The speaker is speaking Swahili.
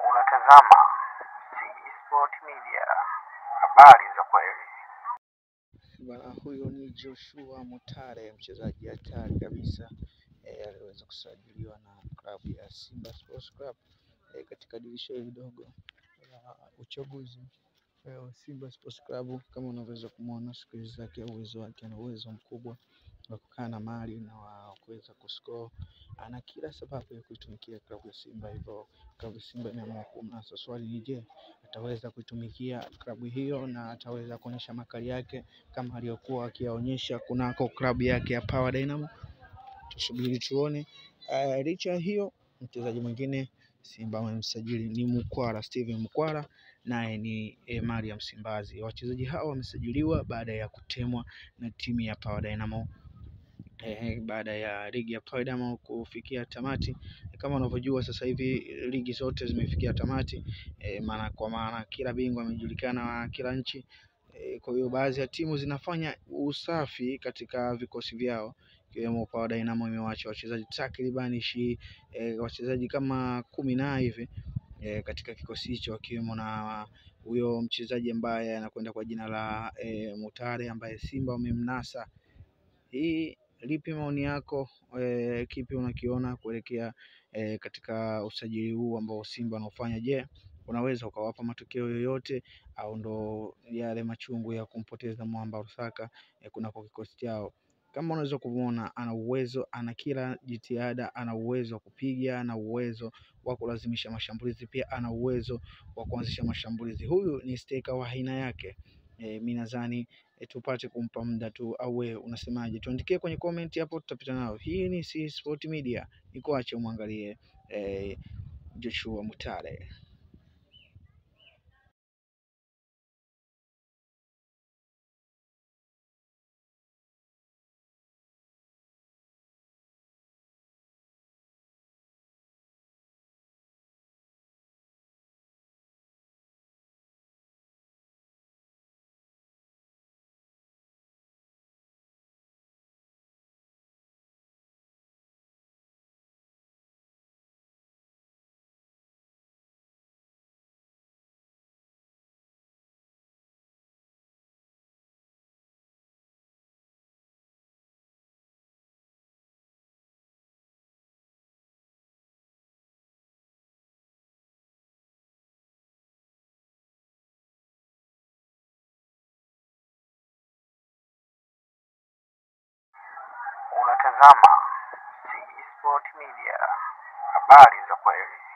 Unatazama CG Sport Media, habari za kweli. Bwana huyo ni Joshua Mutale, mchezaji hatari kabisa eh, aliweza kusajiliwa na klabu ya Simba Sports Club eh, katika dirisha hili dogo la uchaguzi eh, wa Simba Sports Club. Kama unavyoweza kumwona skili zake, uwezo wake, ana uwezo mkubwa wa kukaa na mali na wa kuweza kuscore. Ana kila sababu ya kuitumikia klabu ya Simba, hivyo klabu ya Simba imeamua kumnasa. Swali ni je, ataweza kuitumikia klabu hiyo na ataweza kuonyesha makali yake kama aliyokuwa akiyaonyesha kunako klabu yake ya Power Dynamo. Tusubiri tuone. Uh, licha ya hiyo, mchezaji mwingine Simba wamemsajili ni Mkwara, Steven Mkwara, naye ni eh, mali ya Msimbazi. Wachezaji hao wamesajiliwa baada ya kutemwa na timu ya Power Dynamo eh, baada ya ligi ya Power Dynamo kufikia tamati. Kama unavyojua sasa hivi ligi zote zimefikia tamati eh, maana kwa maana kila bingwa amejulikana wa kila nchi eh, kwa hiyo baadhi ya timu zinafanya usafi katika vikosi vyao ikiwemo Power Dynamo imewaacha wachezaji takribani shi eh, wachezaji kama kumi na hivi eh, katika kikosi hicho wakiwemo na huyo mchezaji ambaye anakwenda kwa jina la eh, Mutare ambaye Simba wamemnasa. Hii lipi maoni yako eh, kipi unakiona kuelekea eh, katika usajili huu ambao Simba wanaofanya? Je, unaweza ukawapa matokeo yoyote au ndo yale machungu ya kumpoteza Mwamba Rusaka eh, kunako kikosi chao? Kama unaweza kumwona ana uwezo, ana kila jitihada, ana uwezo wa kupiga, ana uwezo wa kulazimisha mashambulizi, pia ana uwezo wa kuanzisha mashambulizi. Huyu ni steka wa aina yake. E, mi nadhani e, tupate kumpa muda tu, au wewe unasemaje? Tuandikie kwenye comment hapo, tutapita nao. Hii ni C Sport Media, nikuache umwangalie e, Joshua Mutale. Unatazama CG Sport Media, habari za kweli.